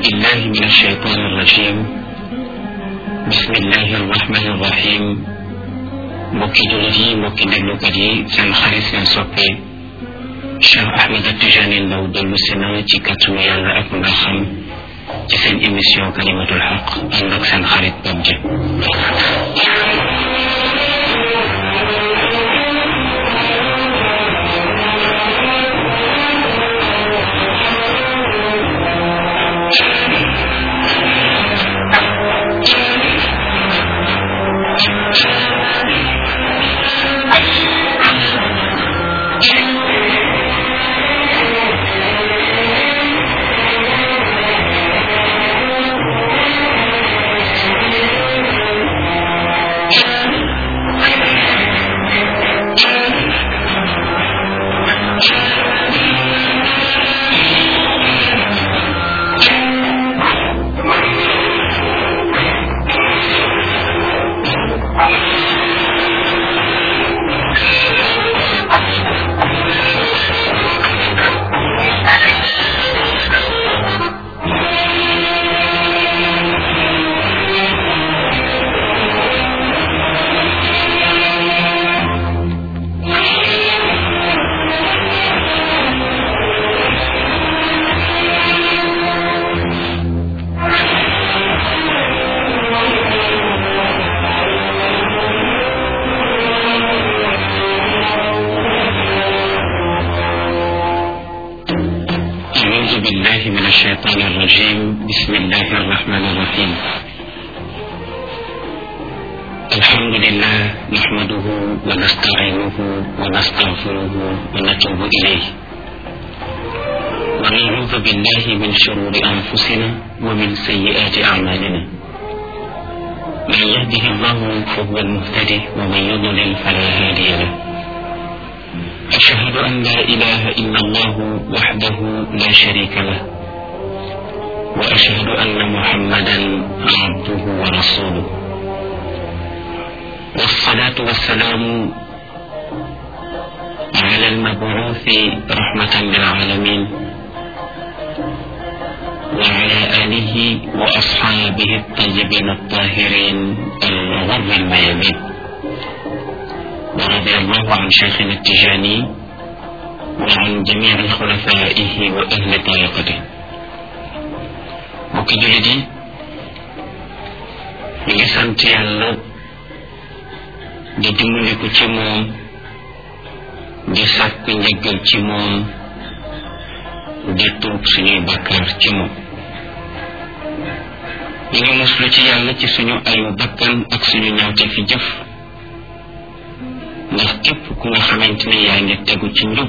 بالله من الشيطان الرجيم بسم الله الرحمن الرحيم mbokki jullit yi mbokki déglukat yi seen xarit seen soppe Cheikh Ahmed Tijani Ndaw dellu si na ci kàttanu yàlla ak nga xam ci seen émission kalimatul xaq ànd ak seen xarit Pape Dia أعوذ بالله من الشيطان الرجيم بسم الله الرحمن الرحيم الحمد لله نحمده ونستعينه ونستغفره ونتوب إليه ونعوذ بالله من شرور أنفسنا ومن سيئات أعمالنا من يهده الله فهو المهتدي ومن يضلل فلا هادي له أشهد أن لا إله إلا الله وحده لا شريك له وأشهد أن محمدا عبده ورسوله والصلاة والسلام على المبعوث رحمة للعالمين وعلى آله وأصحابه الطيبين الطاهرين الغر الميامين ورضي الله عن شيخنا التجاني وعن جميع خلفائه وأهل طريقته mbokki jullit yi ñu ngi sant yàlla di dimbaliku ci moom di sàkku njëggal ci moom di tuub suñuy bakkaar ci moom ñu ngi muslu ci yàlla ci suñu ayu bakkan ak suñu ñaawte fi jëf ndax képp ku nga xamante ne yaa ngi tegu ci njub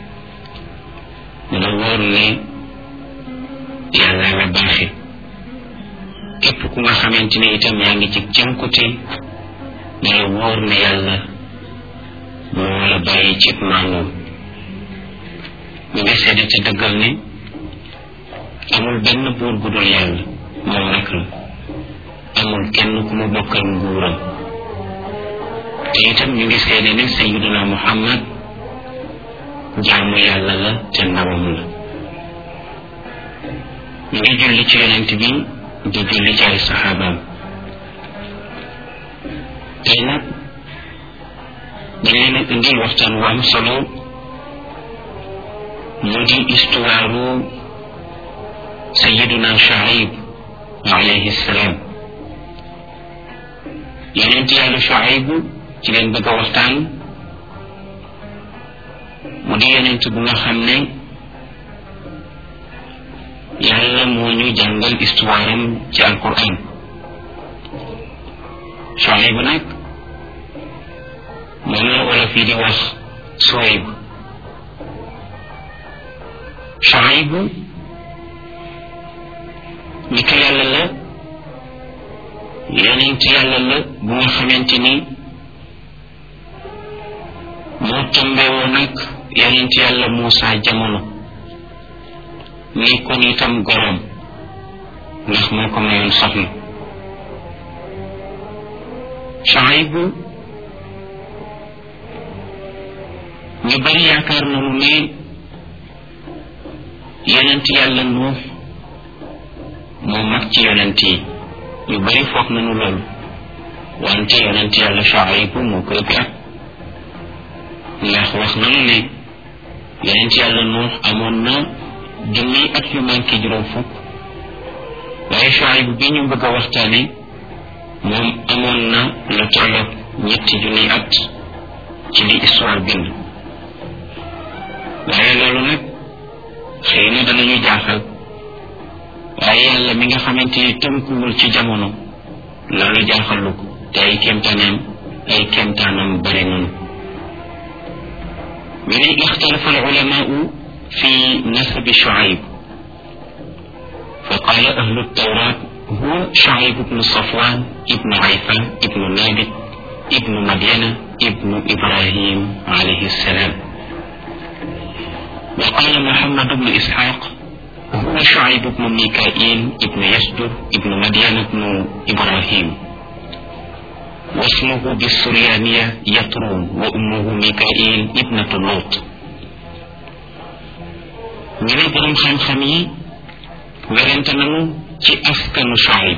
la wóor ne yàlla la baaxe képp ku nga xamante ne itam yaa ngi ci jànkute la wóor ne yàlla moo la bàyyi ci maanoom ñu ngi seede ci dëggal ne amul benn buur bu dul yàlla moom rek la amul kenn ku mu bokkal nguuram te itam ñu ngi seede ne sayiduna muhammad jaamu yàlla la te ndawam la ñu ngi julli ci yonent bi di julli ci ay saxaabaam tey nag dañ leen a indil waxtaan wu am solo mu di histoire sayiduna Shuayb alayhi salaam yonent yàlla Shuayb ci leen bëgg a waxtaan mu di yonent bu nga xam ne yàlla moo ñu jàngal histoire am ci alquran Shuayb nag moom la wala fii di wax Suwayb Shuayb nitu yàlla la yonent yàlla la bu nga xamante ni moo tombewoo nag yonent yàlla Muusa jamono nekkoon itam gorom ndax moo ko mayoon soxna Shuayb ñu bari yaakaar nañu ne yonent yàlla nuux moo mag ci yonent yi ñu bari foog nañu loolu wante yonent yàlla Shuayb moo ko ëpp at ndax wax nañu ne yonent yàlla Nuux amoon na junniy at yu manqué juróom fukk waaye Shuayb bi ñu bëgg a waxtaane moom amoon na lu tolloog ñetti junniy at ci li histoire bind waaye loolu nag xëy na danañu jaaxal waaye yàlla mi nga xamante ni tënkuwul ci jamono loolu jaaxalu ko te ay kéemtaaneem ay kéemtaanam bari noonu ñu ne ixtalafa alulamaau fi nasabi Shuayb fa qaala ahlu tawrat huwa Shuayb ibnu Safwan ibnu Ayfa ibnu Nabit ibnu Madyana ibnu Ibrahim alayhi salaam wa qaala Muhammad ibnu Ishaq هو شعيب بن ميكائيل ابن يسجر ابن مدين بن إبراهيم واسمه بالسريانية يترون وأمه ميكائيل ابنة لوط ñu ne borom xam-xam yi werante nañu ci askanu Shuayb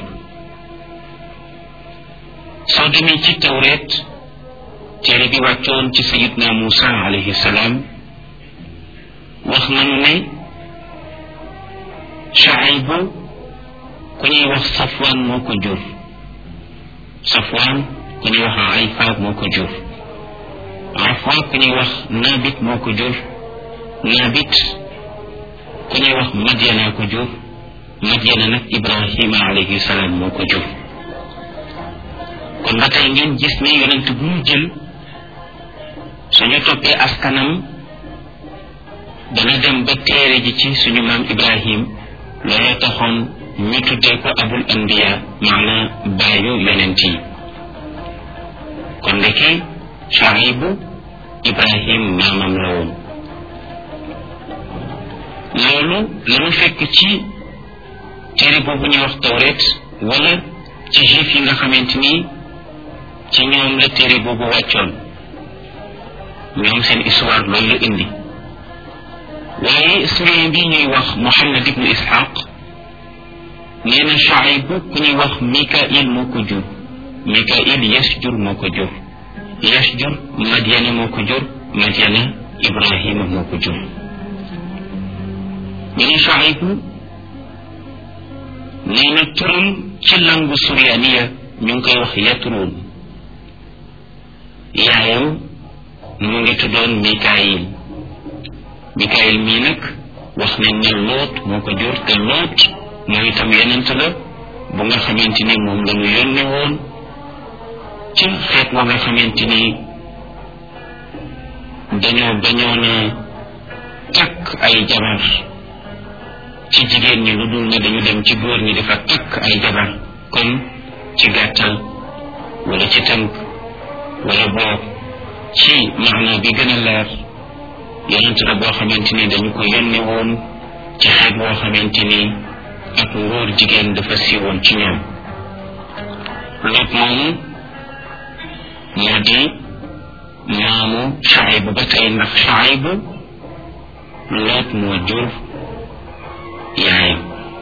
soo demee ci tawreet téere bi wàccoon ci sayidna Muusa alayhi salaam wax nañu ne Shuayb ku ñuy wax Safwaan moo ko jur Safwaan ku ñuy wax Ayfa moo ko jur Ayfa ku ñuy wax Nabit moo ko jur Nabit ku ñuy wax Madyana ko jur Madyana nag Ibrahima alayhi salaam moo ko jur kon ba tey ngeen gis ne yonent bu mu jël suñu toppee askanam dana dem ba téere ji ci suñu maam Ibrahim looloo taxoon ñu tuddee ko abul anbiya maana baayu yonent yi kon ndeke Shuaybu Ibrahim maamam la woon loolu lanu fekk ci téere boobu ñuy wax tawret wala ci juif yi nga xamante ni ci ñoom la téere boobu wàccoon ñoom seen histoire loolu la indi waaye historien bi ñuy wax Muhammad ibnu Ishaq nee na Shuayb ku ñuy wax Mikail moo ko jur Mikail Yasjur moo ko jur Yasjur Madyana moo ko jur Madyana Ibrahima moo ko jur ñu ne Shuayb nee na turam ci langu suryaniya ñu ngi koy wax Yatruun yaayam mu ngi tuddoon Mikail Mikaayil mii nag wax nañ ne loot moo ko jur te loot moom itam yonent la bu nga xamante ni moom la ñu yónne woon ci xeet wa nga xamante ni dañoo bañoon a takk ay jabar ci jigéen ñi lu dul ne dañu dem ci góor ñi dafa takk ay jabar kon ci gàttal wala ci tënk wala boog ci maana bi gën a leer yonent la boo xamante ni dañu ko yónne woon ci xeet boo xamante ni ak ngóor jigéen dafa siiwoon ci ñoom loot moomu moo di maamu Shuayb ba tey ndax Shuayb loot moo jur yaayam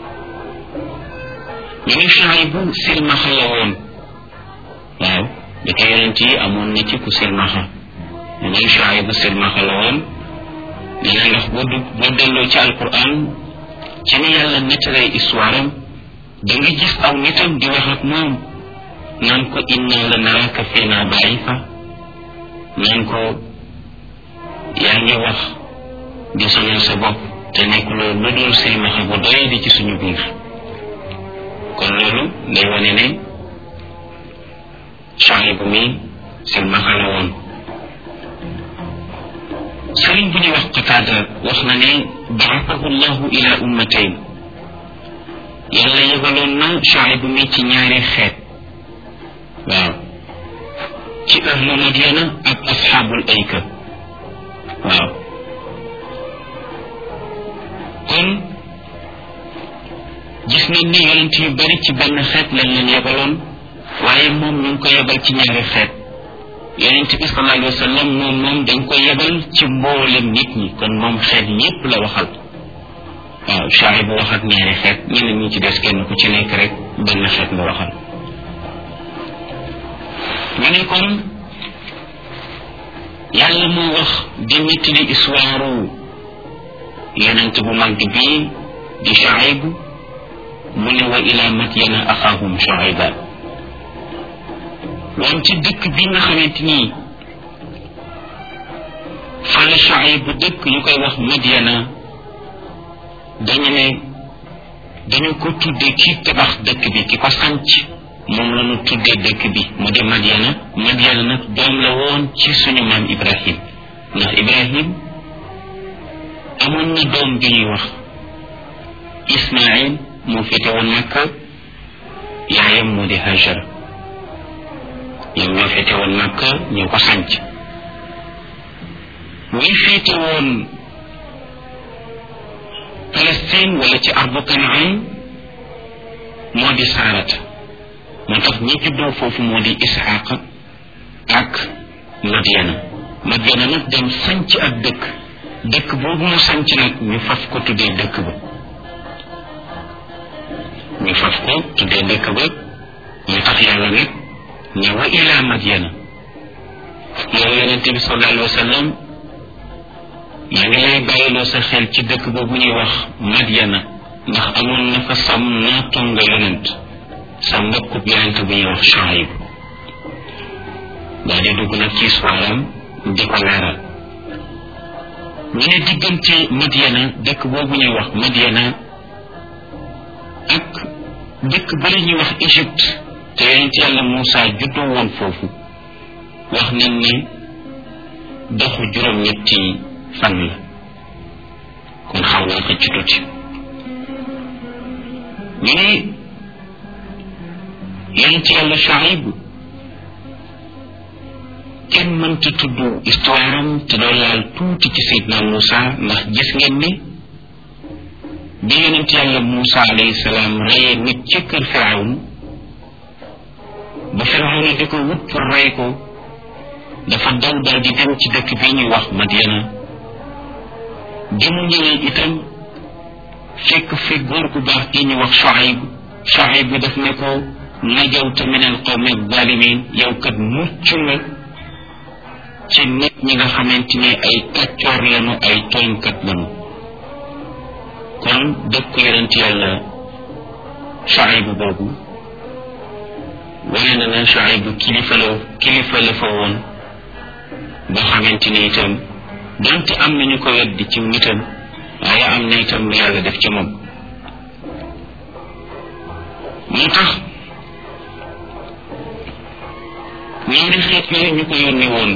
ñu ne Shuayb silmaxa la woon waaw da ko yonent yi amoon na ci ku silmaxa ñu ne Shuayb silmaxa la woon nee na ndax boo du boo delloo ci alquran ci ni yàlla nettalee histoire am da nga gis aw nitam di wax ak moom naan ko inna la naraka fiina daifa naan ko yaa ngi wax di sonal sa bopp te nekk loolu lu dul silmaxa bu doy di ci suñu biir kon loolu day wane ne Shuayb mi silmaxa la woon sëriñ bu ñuy wax qataada wax na ne baaxahu llahu ila ummatayn yàlla yebaloon na Shuayb mi ci ñaari xeet waaw ci ahlu Madyana ak asxaabul ayka waaw kon gis nañ ne yonent yu bari ci benn xeet lañ leen yebaloon waaye moom ñu ngi ko yebal ci ñaari xeet yonent bi sallallahu alayhi wa sallam moom moom dañ ko yebal ci mboolem nit ñi kon moom xeet yépp la waxal waaw Shuayb bu wax ak ñaari xeet ñeneen ñi ci des kenn ku ci nekk rek benn xeet nga waxal ñu ne kon yàlla moo wax di nettali histoire yonent bu mag bii di Shuayb mu ne wa ila madyana axaahum Shuayba woon ci dëkk bi nga xamante ni fa la Shuayb bu dëkk ñu koy wax Madyana dañu ne dañu ko tuddee ki tabax dëkk bi ki ko sanc moom la ñu tuddee dëkk bi mu di Madyana Madyana nag doom la woon ci suñu maam Ibrahim ndax Ibrahim amoon na doom ju ñuy wax Ismaïl moo féete woon Makka yaayam moo di Hajar ñoom ñoo féete woon Makka ñoo ko sanc ñi féete woon Palestine wala ci ardu Kanaan moo di Saarata moo tax ñi juddoo foofu moo di Isxaaq ak Madyana Madyana nag dem sanc ak dëkk dëkk boobu mu sanc nag ñu faf ko tuddee dëkk ba ñu faf ko tuddee dëkk ba ñu tax yàlla nag ne wa ila Madyana yow yonente bi sallallahu alayhi wa sallam yaa ngi lay bàyyiloo sa xel ci dëkk boobu ñuy wax Madyana ndax amoon na fa sam naatonga yonent sa mbokkub yonent bu ñuy wax Shuayb daa di dugg nag ci soiram di ko leeral ñu ne diggante Madyana dëkk boobu ñuy wax Madyana ak dëkk bari ñuy wax Égypte te yonent yàlla Moussa juddoo woon foofu wax nañ ne doxu juróom-ñetti fan la kon xaw naa xëcc tuuti ñu ne yonent yàlla Shuayb kenn mënta tudd histoire am te doo laal tuuti ci Seydina Moussa ndax gis ngeen ne bi yonent yàlla Moussa alayhi salaam reyee nit ci kër Firawn ba Firawna di ko wut pour rey ko dafa daw daal di dem ci dëkk bi ñuy wax Madyana bi mu ñëwee itam fekk fi góor gu baax gi ñu wax Shuayb Shuayb bi daf ne ko najawta min al qawmi zalimin yow kat mucc nga ci nit ñi nga xamante ne ay kàccoor lañu ay tooñkat lañu kon dëkk yonent yàlla Shuayb boobu wane na ne Shuayb kilifa la kilifa la fa woon boo xamante ni itam donte am nañu ko weddi ci nitam waaye am na itam lu yàlla def ci moom moo tax ñaari xeet yooyu ñu ko yónni woon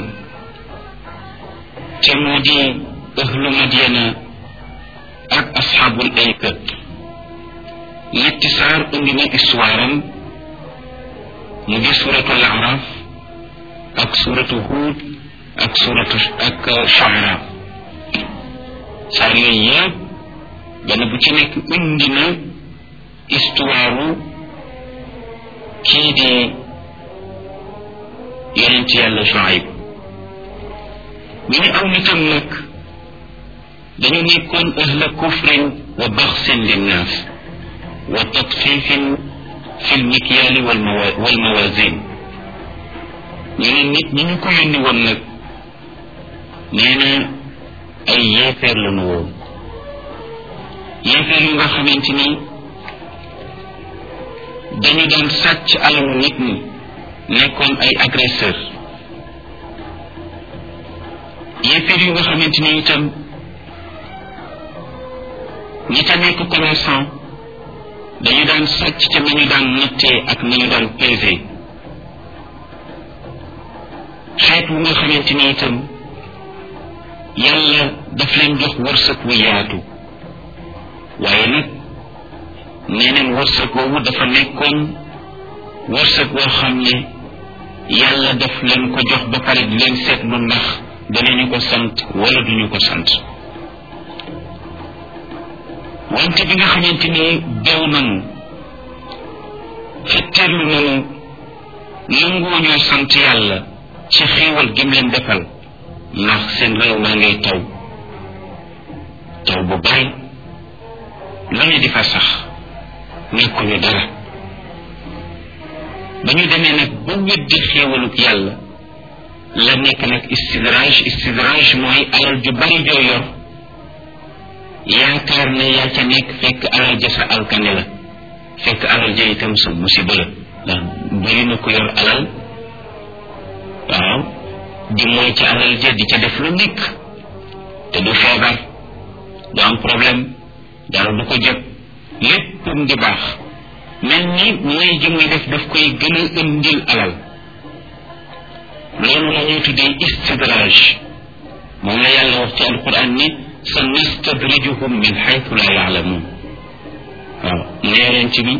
te moo di ahlu Madyana ak asxaabul ayka ñetti saar indi na histoire am mu di suratul araf ak suratu huud ak suratu ak shuara saar yooyu yëpp benn bu ci nekk indi na histoire kii di yonent yàlla Shuayb ñu ne aw nitam nag dañu nekkoon ahla kufrin wa baxsin linnaas wa tatfifin fi lmikyaali walmawazin ñu ne nit ñi ñu ko yónni woon nag nee na ay yéefeer la nu woon yéefeer yu nga xamante ni dañu daan sàcc alalu nit ñi nekkoon ay agresseur yéefeer yu nga xamante ni itam ñi ca nekk commerçant dañu daan sàcc ca nañu daan nattee ak nañu daan pesé xeet wu nga xamante ni itam yàlla daf leen jox wërsëg wu yaatu waaye nag nee neen wërsëg woowu dafa nekkoon wërsëg woo xam ne yàlla daf leen ko jox ba pare di leen seetlu ndax danañu ko sant wala duñu ko sant wante bi nga xamante ni bew nanu fetteerlu nanu nangoo ñoo sant yàlla ci xéewal gim leen defal ndax seen réew maa ngay taw taw bu bari lu ne di fa sax nekkuñu dara ba ñu demee nag ba weddi xéewaluk yàlla la nekk nag istidraaj istidraaj mooy alal ju bari joo yor yaakaar ne yaa ca nekk fekk alal ja sa alkane la fekk alal ja itam sa musiba la ndax bari na ko yor alal waaw di mooy ca alal ja di ca def lu nekk te du feebar du am problème dara du ko jot lépp di baax mel ni mooy ji muy def daf koy gën a indil alal loolu la ñuy tuddee istidraj moom la yàlla wax ci alquran ni sa nastadrijuhum min xaytu la yaalamuun waaw mu ne ci bi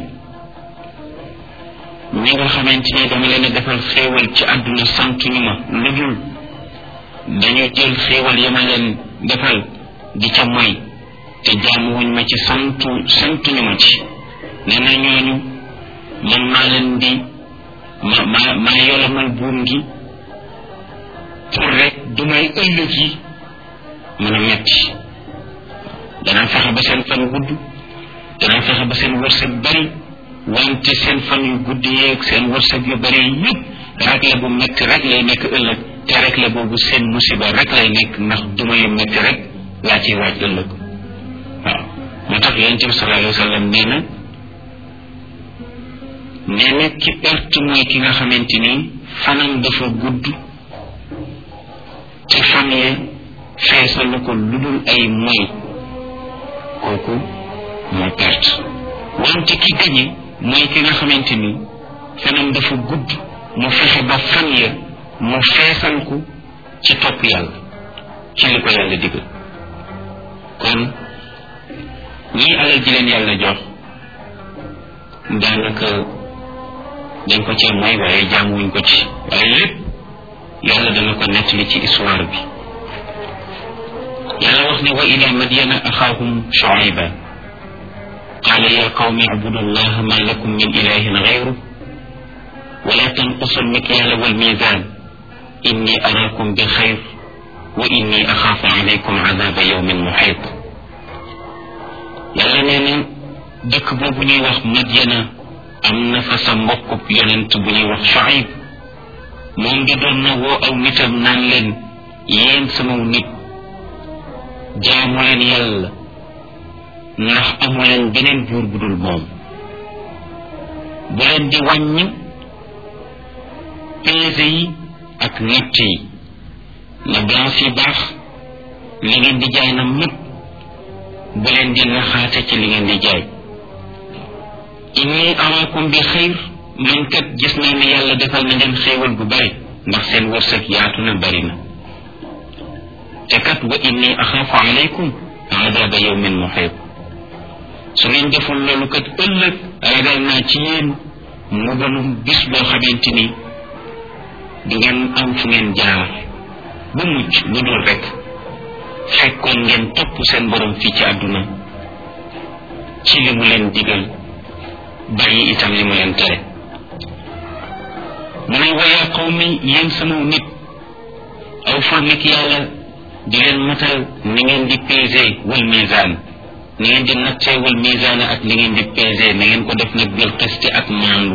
ñi nga xamante ne dama leen a defal xéewal ci àdduna sant ñu ma lu dul dañu jël xéewal ya ma leen defal di ca moy te jaamuwuñ ma ci santu santuñu ma ci nee na ñooñu man maa leen di ma ma maa yolamal buum gi pour rek du may ëllëg yi mën a metti danaa fexe ba seen fan gudd danaa fexe ba seen wërsëg bari wante seen fan yu gudd yeeg seen wërsëg yu bari yëpp rek la bu metti rek lay nekk ëllëg te rek la boobu seen musiba rek lay nekk ndax duma yu metti rek laa ciy waaj ëllëg waaw moo tax yonente bi sallallahu alayhi wa sallam nee na nee na ki perte mooy ki nga xamante ni fanam dafa gudd te fan ya feesal na ko lu dul ay moy kooku moo perte wante ki gañe mooy ki nga xamante ni fanam dafa gudd mu fexe ba fan ya mu feesal ko ci topp yàlla ci li ko yàlla digal kon ñii alal ji leen yàlla jox daanaka dañ ko cee mooy waaye jaamuwuñ ko ci waaye lépp yàlla dana ko nettali ci histoire bi yàlla wax ne wa ila madyana axaahum shuayba qaala ya qawmi abudu allaha ma lakum min ilahin gayru wala tanqusu almikyala walmizan inni araakum bi xayr wa inni axaafu alaykum adaba yawmin muxiit yàlla nee na dëkk boobu ñuy wax madyana am na fa sa mbokkub yonent bu ñuy wax Shuayb moom di doon na woo aw nitam naan leen yéen sama nit jaamu leen yàlla ndax amu leen beneen buur bu dul moom bu leen di wàññi peese yi ak natt yi na balance yi baax li ngeen di jaay na mët bu leen di naxaate ci li ngeen di jaay inni araakum bi xayr man kat gis naa ne yàlla defal na leen xéewal bu bari ndax seen wërsëg yaatu na bari na te kat wa inni axaafu alaykum adaba yawmin muxiit su ngeen deful loolu kat ëllëg ragal naa ci yéen mbugalum bis boo xamante ni du ngeen am fu ngeen jaar bu mucc lu dul rek fekkoon ngeen topp seen borom fii ci àdduna ci li mu leen digal bàyyi itam li mu leen tere mu ne wayaa qawmi yéen sama nit aw fa nit yàlla di leen matal ni ngeen di pesé wal misaan ni ngeen di nattee wal misaan ak li ngeen di pesé na ngeen ko def nag bil qisti ak maandu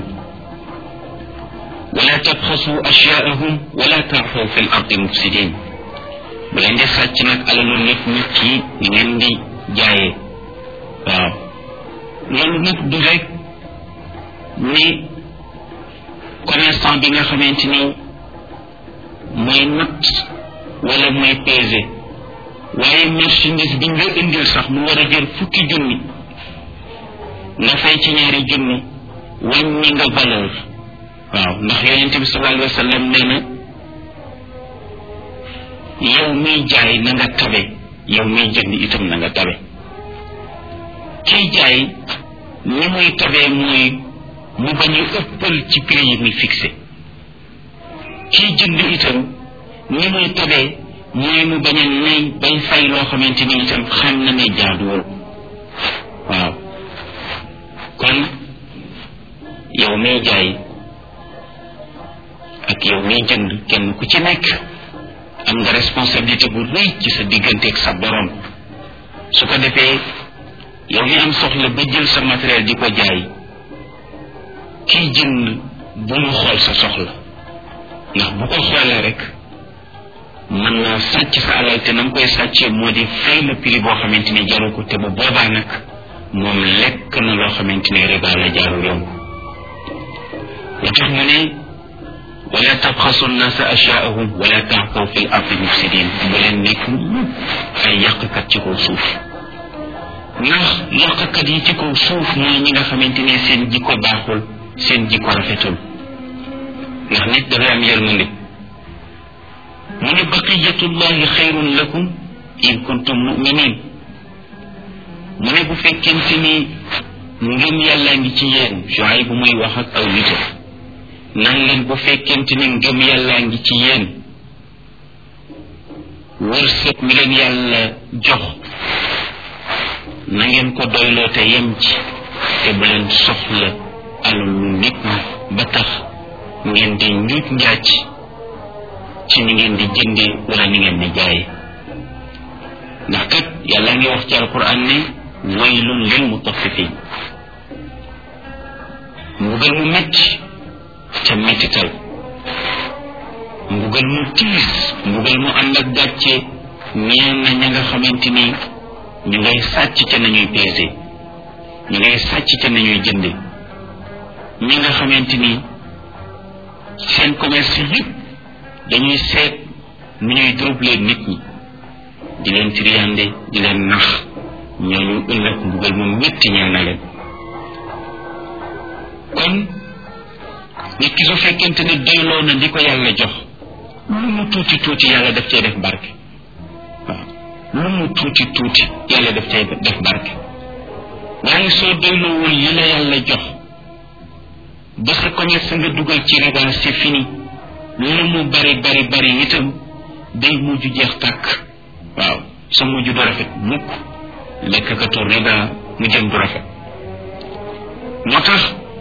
wala tabxasu ashyaahum wala tarxaw fi l ardi mufsidin bu leen di sàcc nag alalu nit nit ki ni ngeen di jaayee waaw loolu nag du rek ni commerçant bi nga xamante ni mooy natt wala mooy pesé waaye marchandise bi nga indil sax mu war a jël fukki junni nga fay ci ñaari junni wàññi nga valeur waaw ndax yonente bi sallallahu alayhi wa sallam nee na yow miy jaay na nga tabe yow miy jënd itam na nga tabe kiy jaay ni muy tabee mooy mu bañ a ëppal ci prix yi muy fixé kiy jënd itam ni muy tabee mooy mu bañ a nay bay fay loo xamante ni itam xam na ne jaaduwul waaw kon yow miy jaay ak yow miy jënd kenn ku ci nekk am nga responsabilité bu rëy ci sa digganteeg sa borom su ko defee yow mi am soxla ba jël sa matériel di ko jaay kiy jënd bu mu xool sa soxla ndax bu ko xoolee rek mën naa sàcc sa alal te na nga koy sàccee moo di fay la prix boo xamante ni jaru ko te bu boobaa nag moom lekk na loo xamante ni riba la jaarul yoon lu tax mu ne wala tabxasu nnaasa asyaahum wala taxaw fi l ardi mufsidin bu leen nekk ay yàqkat ci kaw suuf ndax yàqkat yi ci kaw suuf mooy ñi nga xamante ne seen jikko baaxul seen jikko rafetul ndax nit dafay am yërmande mu ne baqiyatullahi xayrun lakum in kuntum muminin mu ne bu fekkente ni ngëm yàllaa ngi ci yéen joay bu muy wax ak aw nitam nan leen bu fekkente ni ngëm yàllaa ngi ci yéen wërsëg mi leen yàlla jox na ngeen ko doyloo te yem ci te bu leen soxla alalu nit ñi ba tax ngeen di njuuj njaaj ci ni ngeen di jënde wala ni ngeen di jaaye ndax kat yàlla ngi wax ci alquran ne waylun lil mutaffifin mbugal mu metti te mettital mbugal mu tiis mbugal mu ànd ak gàcce ñeen na ña nga xamante ni ñu ngay sàcc ca nañuy peese ñu ngay sàcc ca nañuy jënde ñi nga xamante ni seen commerce yëpp dañuy seet nu ñuy troubler nit ñi di leen triyande di leen nax ñooñu ëllëg mbugal mu métti ñeel na leen kon nit ki su fekkente ne doyloo na di ko yàlla jox lu mu tuuti tuuti yàlla daf cay def barke waaw lu mu tuuti tuuti yàlla daf cay def barke waaye soo doyloowul yi la yàlla jox ba sa commerce nga dugal ci riba c'est fini lu mu bari bari bari itam day mujj jeex tàkk waaw sa mujj du rafet mukk lekkakatu riba mu jëm du rafet moo tax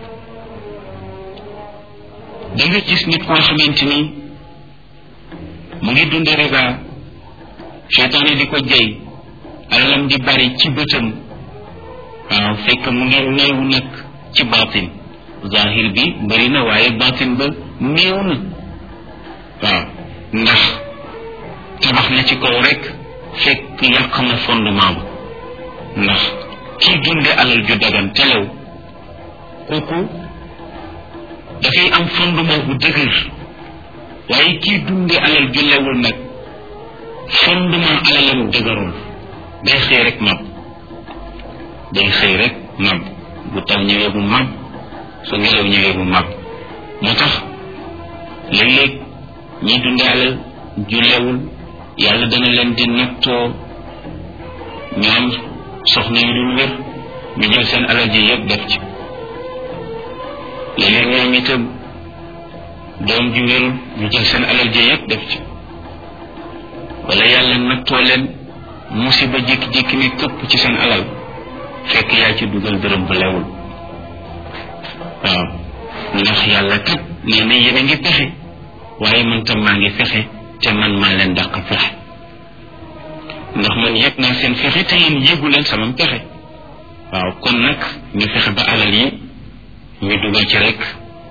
da nga gis nit koo xamante ni mu ngi dunde riba seytaane di ko jey alalam di bari ci bëtam waaw fekk mu ngi néew nag ci baatin zahir bi bari na waaye baatin ba néew na waaw ndax tabax na ci kaw rek fekk yàq na fondement ba ndax kii dunde alal ju dagan telew kooku dafay am fondement bu dëgër waaye kii dunde alal ju lewul nag fondement alalam dëgërul day xëy rek mab day xëy rek mab bu taw ñëwee bu mab su ngelaw ñëwee bu mab moo tax léeg-léeg ñi dunde alal ju lewul yàlla dana leen di nattoo ñu am soxna yu dul wér ñu jël seen alal ji yëpp def ci léeg-léeg ñoom itam doom ju wérul ñu jël seen alal ji yëpp def ci wala yàlla nattoo leen musiba jékki-jékki ni këpp ci seen alal fekk yaa ci dugal dërëm bu lewul waaw ndax yàlla kat nee na yéen a ngi pexe waaye man tam maa ngi fexe te man maa leen dàq fexe ndax man yëg naa seen fexe te yéen yëgu leen sama pexe waaw kon nag ñu fexe ba alal yi ñu dugal ci rek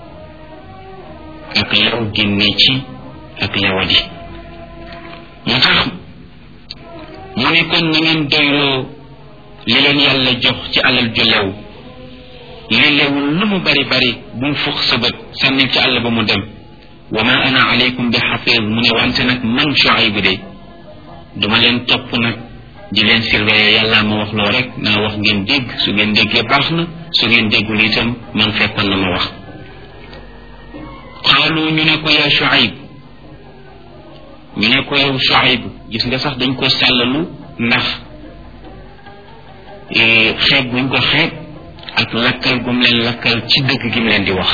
ak lew génne ci ak lewadi moo tax mu ne kon na ngeen doyloo li leen yàlla jox ci alal ju lew li lewul lu mu bari bari bu mu fux sa bët sànni ci àll ba mu dem wa ma ana alaykum bi xafiz mu ne wante nag man Shuayb de duma leen topp nag di leen surveiller yàlla ma wax loo rek naa wax ngeen dégg su ngeen déggee baax na su ngeen déggul itam man fekkoon na ma wax xaalu ñu ne ko yaa Shuayb ñu ne ko yow Shuayb gis nga sax dañ ko sàllalu ndax xeeb buñ ko xeeb ak lakkal gum leen lakkal ci dëgg gi mu leen di wax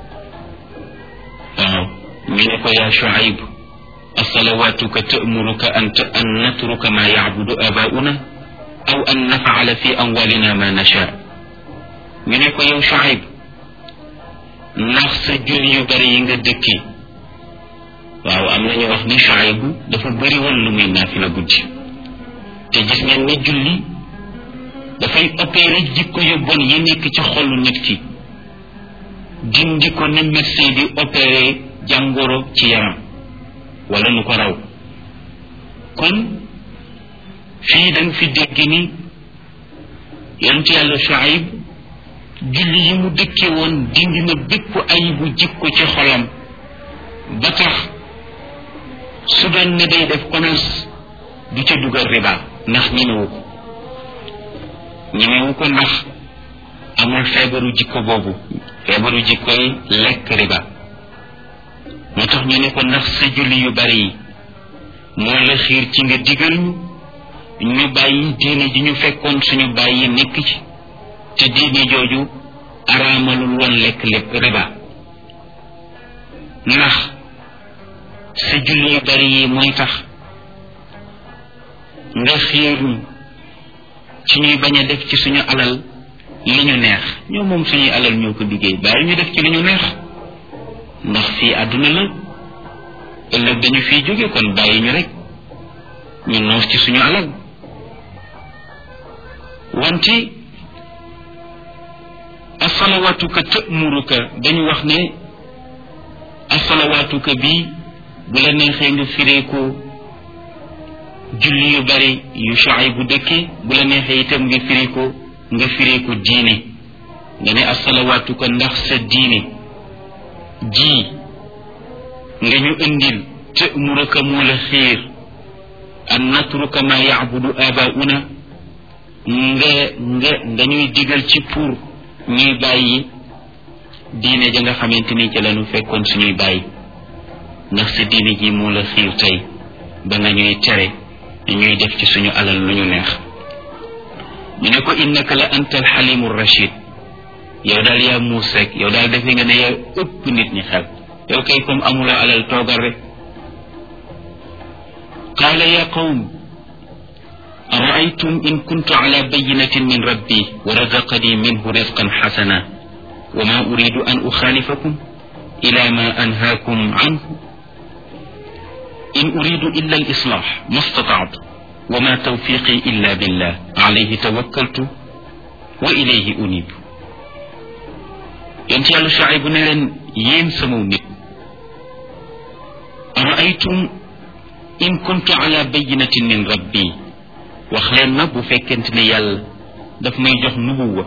waaw ñu ne ko yaa Shuayb asalawatuka ta'muruka an an natruka ma ya'budu abauna aw an naf'ala fi amwalina ma nasha ñu ne ko yow Shuayb ndax sa jur yu bari yi nga dëkki waaw am nañu wax ni Shuayb dafa bëri woon lu muy naafila guddi te gis ngeen ni julli dafay opéré jikko yu bon yi nekk ci xolu nit ki dindi ko ne médecin di opéré jàngoro ci yaram wala nu ko raw kon fii da nga fi dégg ni yonent yàlla Shuayb julli yi mu dëkke woon dindi na bépp ayibu jikko ci xolam ba tax su doon ne day def commerce du ca dugal riba ndax ñemewu ko ñemewu ko ndax amul feebaru jikko boobu feebaru jikko yi lekk riba moo tax ñu ne ko ndax sa julli yu bari yi moo la xiir ci nga digal ñu ñu bàyyi diine ji ñu fekkoon suñu bàyyi nekk ci te diine jooju araamalul woon lekk lépp riba ndax sa julli yu bari yi mooy tax nga xiir ñu ci ñuy bañ a def ci suñu alal li ñu neex ñoo moom suñuy alal ñoo ko liggéey bàyyi ñu def ci li ñu neex ndax fii àdduna la ëllëg dañu fiy jóge kon bàyyi ñu rek ñu noos ci suñu alal wante asalawaatuka tëmuruka dañu wax ne asalawaatuka bi bu la neexee nga firee ko julli yu bari yu Shuayb bu dëkke bu la neexee itam nga firi ko nga firi ko diine nga ne asalawaatu ko ndax sa diine ji nga ñu indil te muraka moo la xiir an natruka ma yacbudu abauna nga nga nga ñuy digal ci pour ñuy bàyyi diine ja nga xamante ni ca lañu fekkoon suñuy bàyyi ndax sa diine ji moo la xiir tey ba nga ñuy tere ñuy def ci suñu alal lu ñu neex ñu ne ko innaka la anta alxalimu rachid yow daal yaa muus rek yow daal defe nga ne yaa ëpp nit ñi xel yow kay comme amuloo alal toogal rek qaala ya qawm araaytum in kuntu ala bayinatin min rabbi wa razaqani minhu rizqan xasana wa ma uridu an uxaalifakum ila ma anhaakum anhu in uridu illa al islax ma stataatu wa ma tawfiqi illa billah alayhi tawakkaltu wa ilayhi unib yonent yàlla Shuayb ne leen yéen sama nit araaytum in kuntu ala bayinatin min rabbi wax leen na bu fekkente ne yàlla daf may jox nubuwa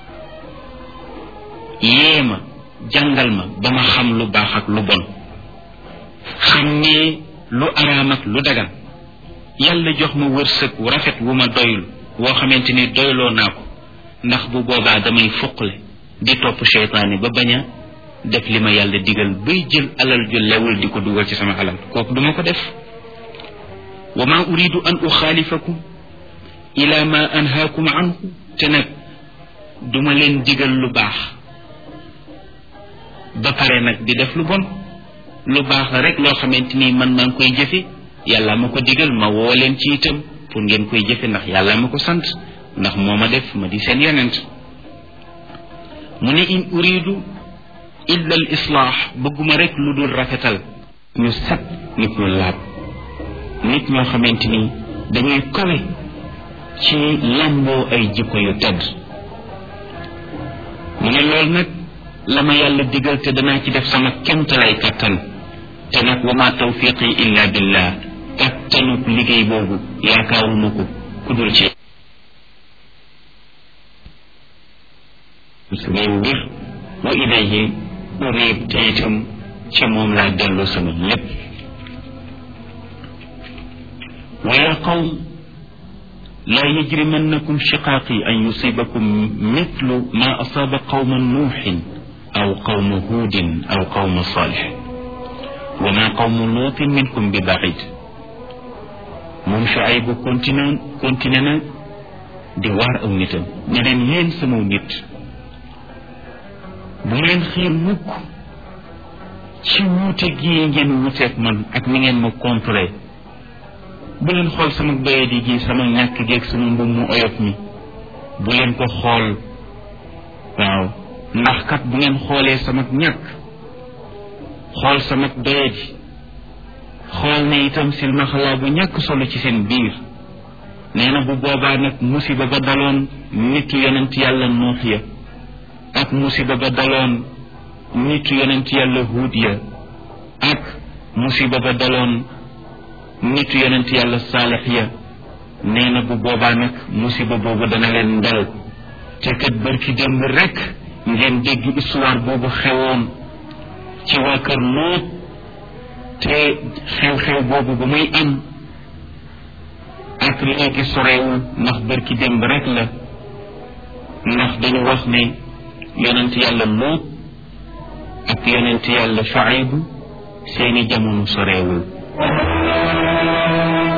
yee ma jàngal ma ba ma xam lu baax ak lu bon xam ne lu araam ak lu dagan yàlla jox ma wërsëg wu rafet wu ma doyul woo xamante ni doyloo naa ko ndax bu boobaa damay fuqle di topp seytaane ba bañ a def li ma yàlla digal bay jël alal ju lewul di ko dugal ci sama alal kooku duma ko def wa ma uridu an uxaalifakum ila ma anhaakum anhu te nag duma leen digal lu baax ba pare nag di def lu bon lu baax la rek loo xamante ni man maa ngi koy jëfe yàlla ma ko digal ma woo leen ci itam pour ngeen koy jëfe ndax yàlla ma ko sant ndax moo ma def ma di seen yonent mu ne in uridu illa al islaax bëgguma rek lu dul rafetal ñu set nit ñu laab nit ñoo xamante ni dañuy kawe ci lamboo ay jikko yu tedd mu ne loolu nag la ma yàlla digal te danaa ci def sama kemtalay kattan te nag wa ma tawfiqi illa billah kattanub liggéey boobu yaakaaruma ko ku dul ci samay mbir wa ilayhi unib te itam ca moom laa dellu sama lépp wa ya qawm لا يجرمنكم شقاقي أن يصيبكم مثل ما أصاب قوم نوح أو قوم هود أو قوم صالح وما قوم لوط منكم ببعيد moom Shuayb continue continue na di waar aw nitam ne leen yéen sama nit bu leen xiir mukk ci wuute gii ngeen wuuteeg man ak ni ngeen ma contré bu leen xool sama bayadi gi sama ñàkk geeg sama mbub mu oyof mi bu leen ko xool waaw ndax kat bu ngeen xoolee sama ñàkk xool sama doyadi xool ne itam silmaxalaa bu ñàkk solo ci seen biir nee na bu boobaa nag musiba ba daloon nitu yonent yàlla nuux ya ak musiba ba daloon nitu yonent yàlla huud ya ak musiba ba daloon nitu yonent yàlla saalix ya nee na bu boobaa nag musiba boobu dana leen dal te kat bërki démb rek ngeen dégg histoire boobu xewoon ci waa kër Luut te xew-xew boobu ba muy am ak léegi sorewul ndax bërki démb rek la ndax dañu wax ne yonent yàlla Luut ak yonent yàlla Shuayb seeni jamono sorewul